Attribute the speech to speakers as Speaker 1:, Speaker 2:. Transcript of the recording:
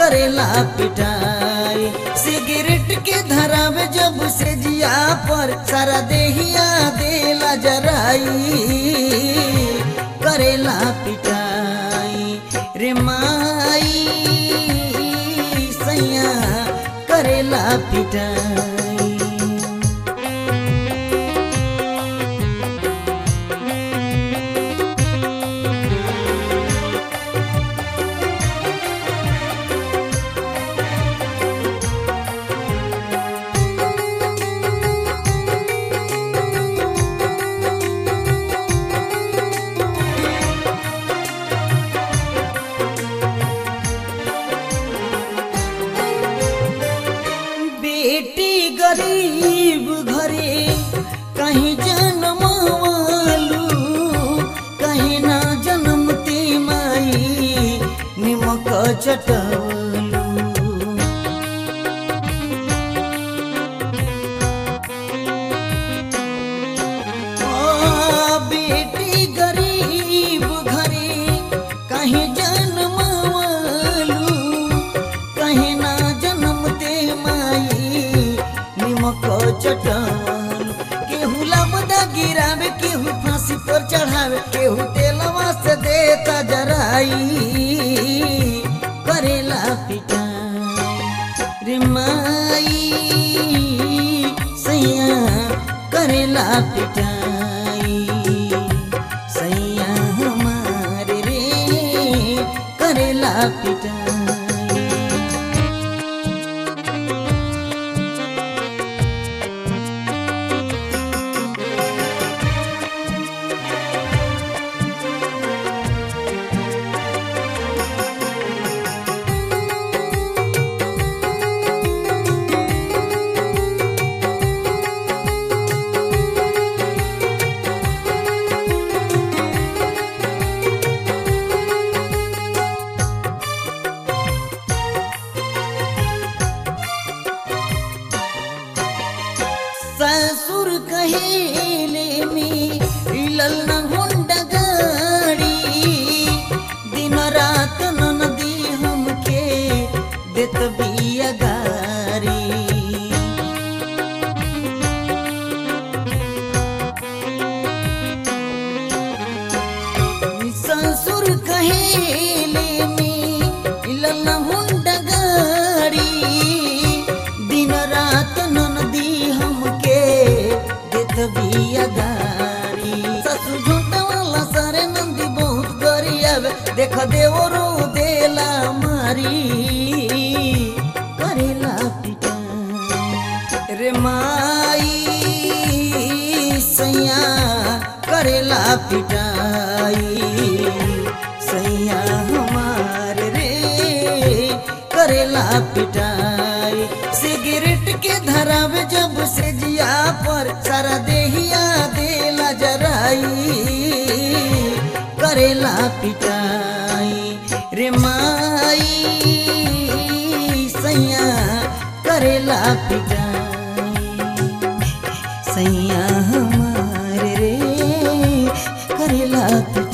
Speaker 1: करेला पिटाई सिगरेट के धरावे जब से जिया पर सारा देहिया देला जराई करेला पिटाई रे माई सैया करेला पिटाई बेटी गरीब घरे कहीं जन्मवालू कहीं ना जन्मती माई निमक चटवलू आ, बेटी गरीब घरे कहीं जन्मवालू कहीं ना जन्मते माई निमक चटवल केहू लबदा गिरावे केहू फांसी पर चढ़ावे केहू तेलवा से देता जराई करेला पिटाई रे माई सैया करेला पिटाई सैया हमारे रे करेला पिटाई ससुर कहेले में हिलल न हुंड गाड़ी दिन रात ननदी हमके देत बिया गारी ससुर कहेले में हिलल न हुंड गाड़ी दिन रात ननदी हमके देत बिया गारी ससुर झूठा वाला सारे नंदी बहुत गरियावे देख देवरो देला मारी करेला पिटाई रे माई सैया करेला पिटाई सैया हमार रे करेला पिटाई सिगरेट के धरावे जब से जिया पर सारा देहिया देला जराई करेला पिटाई रे माई सैया करेला पिटाई सैया हमारे रे करेला पिटाई